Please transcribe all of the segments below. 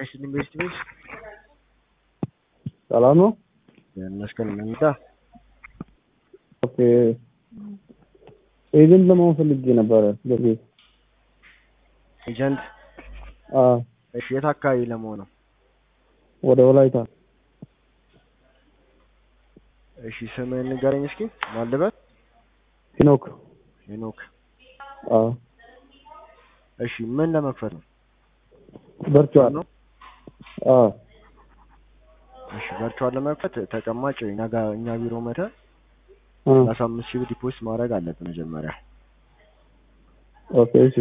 President Investigates. ሰላም ነው። ይመስገን መኝታ ኦኬ ኤጀንት ለመሆን ፈልጌ ነበረ። በፊት ኤጀንት አ እሺ፣ የት አካባቢ ለመሆን ነው? ወደ ወላይታ እሺ፣ ስምህን ንገረኝ እስኪ። ማልበት ሄኖክ ሄኖክ። አ እሺ፣ ምን ለመክፈት ነው? ቨርቹዋል ነው? አ እሺ፣ ቨርቹዋል ለመክፈት ተቀማጭ እኛ ጋር እኛ ቢሮ መተህ አ ሰላሳ አምስት ሺህ ብር ዲፖዚት ማድረግ አለብህ መጀመሪያ። ኦኬ እሺ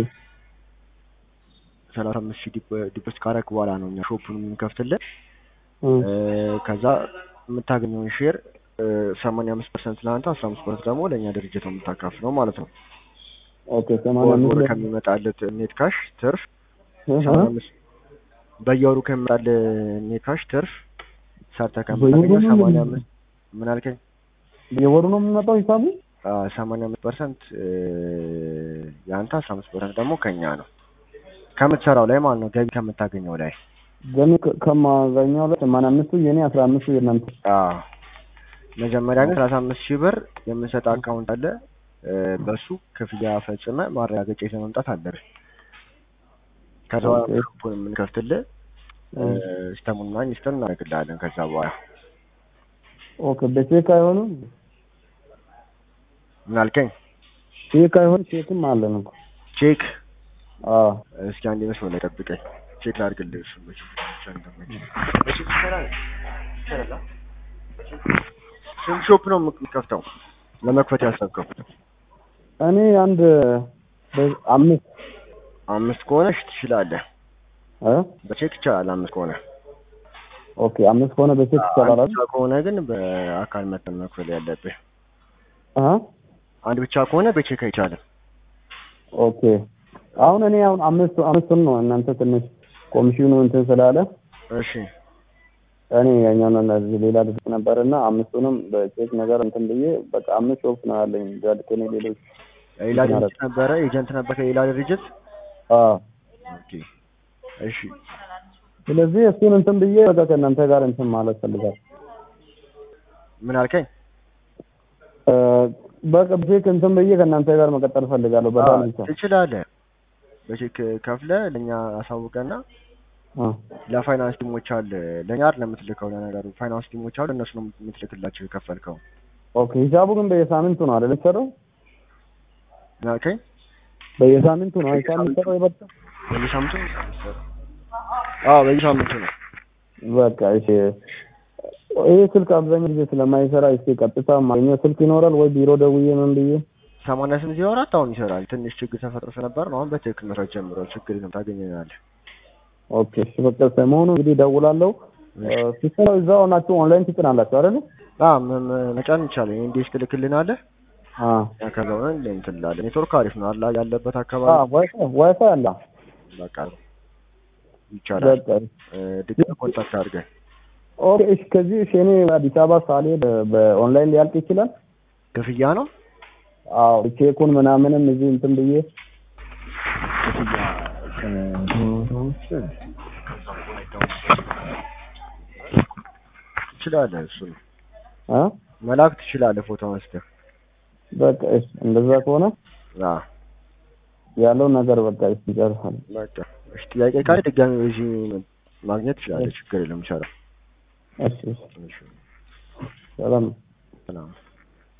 ሰላሳ አምስት ሺህ ዲፖዚት ካረክ በኋላ ነው እኛ ሾፑን የምንከፍትልህ። አ እ፣ ከዛ የምታገኘውን ሼር ሰማንያ አምስት ፐርሰንት ለአንተ አስራ አምስት ፐርሰንት ደግሞ ለእኛ ድርጅት ነው የምታካፍለው ማለት ነው። ኦኬ ሰማንያ በወር አምስት ከሚመጣልህ ኔት ካሽ ትርፍ እ አ ሰማንያ አምስት በየወሩ ከሚመጣልህ ኔት ካሽ ትርፍ ሰርተህ በየወሩ ከምታገኘው ነው ሰማንያ የምን- አምስት ምን አልከኝ? የወሩ ነው የሚመጣው ሂሳቡ? ሰማንያ አምስት ፐርሰንት የአንተ አስራ አምስት ፐርሰንት ደግሞ ከኛ ነው ከምትሰራው ላይ ማለት ነው ገቢ ከምታገኘው ላይ ገሚ ከ- ከማገኘው ላይ ሰማንያ አምስቱ የኔ አስራ አምስቱ የእናንተ አዎ መጀመሪያ ግን ሰላሳ አምስት ሺህ ብር የምንሰጥ አካውንት አለ እ፣ በሱ ክፍያ ፈጽመ ማረጋገጫ ይዘህ መምጣት አለብህ። ከዛ ኦኬ። ሾፑን የምንከፍትልህ እ፣ ሲስተሙንና ኢንስተል እናደርግልሃለን። ከዛ በኋላ ኦኬ በቼክ አይሆንም? ምን አልከኝ? ቼክ አይሆን ቼክም አለን እኮ ቼክ አ እስኪ አንድ መስሎ ላይ ጠብቀኝ፣ ቼክ ላድርግልህ። እሱ መቼ ብቻ እንደማይችል በቼክ ይሰራል ይሰራል። አ? ስንት ሾፕ ነው የምትከፍተው ለመክፈት ያሰብከው? እኔ አንድ በ- አምስት አምስት ከሆነ እሺ ትችላለህ። እ በቼክ ይቻላል አምስት ከሆነ ኦኬ አምስት ከሆነ በቼክ ይቻላል አንድ አይደል? ብቻ ከሆነ ግን በአካል መጠን መክፈል ያለብህ። አ አንድ ብቻ ከሆነ በቼክ አይቻልም። ኦኬ አሁን እኔ አሁን አምስት አምስቱን ነው እናንተ ትንሽ ኮሚሽኑ እንትን ስላለ እሺ እኔ ያኛውን እነዚህ ሌላ ድርጅት ነበር እና አምስቱንም በቼክ ነገር እንትን ብዬ በቃ አምስት ሾፕ ነው ያለኝ ከኔ ሌሎች ሌላ ድርጅት ነበረ ኤጀንት ነበር ከሌላ ድርጅት። አ ኦኬ እሺ ስለዚህ እሱን እንትን ብዬ በቃ ከእናንተ ጋር እንትን ማለት ፈልጋል ምን አልከኝ? በቃ በቼክ እንትን ብዬ ከእናንተ ጋር መቀጠል ፈልጋለሁ በጣም ብቻ ትችላለህ። በቼክ ከፍለ ለእኛ አሳውቀና አ ለፋይናንስ ቲሞች አለ ለእኛ አይደለም የምትልከው። ለነገሩ ፋይናንስ ቲሞች አሉ እነሱ ነው የምትልክላቸው የከፈልከው። ኦኬ ሂሳቡ ግን በየሳምንቱ ነው አይደል የሚሰራው? ምን አልከኝ? በየሳምንቱ ነው ሂሳብ የሚሰራው የበቃ በየሳምንቱ አዎ በየሳምንቱ ነው። በቃ እሺ ይሄ ስልክ አብዛኛው ጊዜ ስለማይሰራ እስኪ ቀጥታ ማግኘት ስልክ ይኖራል ወይ ቢሮ ደውዬ ምን ብዬ ሰማንያ ስምንት ዜሮ አራት አሁን ይሰራል። ትንሽ ችግር ተፈጥሮ ስለነበር ነው። አሁን በትክክል መስራት ጀምሯል። ችግር የለም ታገኘናለህ። ኦኬ እሺ በቃ ሰሞኑ እንግዲህ እደውላለሁ ሲሰራ እዛው ናችሁ ኦንላይን ትጭናላችሁ አይደል አዎ ም- ም- መጫን ይቻላል። እንዴት ትልክልናለህ? አ ያ ከዛ ሆነ እንትን እንላለን። ኔትወርክ አሪፍ ነው አላ ያለበት አ አካባቢ ዋይፋይ ዋይፋይ አለ በቃ ይቻላል። በቃ እ፣ ድጋሚ ኮንታክት አድርገን ኦኬ እሺ ከዚህ እሺ እኔ አዲስ አበባ ሳልሄድ በኦንላይን ሊያልቅ ይችላል ክፍያ ነው አዎ ቼኩን ምናምንም እዚህ እንትን ብዬ ክፍያ ትችላለህ። እሱ ነው አ መላክ ትችላለህ። ፎቶ አንስተህ በቃ እሺ እንደዛ ከሆነ አዎ ያለው ነገር በቃ እሺ ይጨርሳል በቃ እሺ። ጥያቄ ካለ ድጋሚ በዚህ ማግኘት ትችላለህ። ችግር የለም ይቻላል። እሺ እሺ እሺ ሰላም ሰላም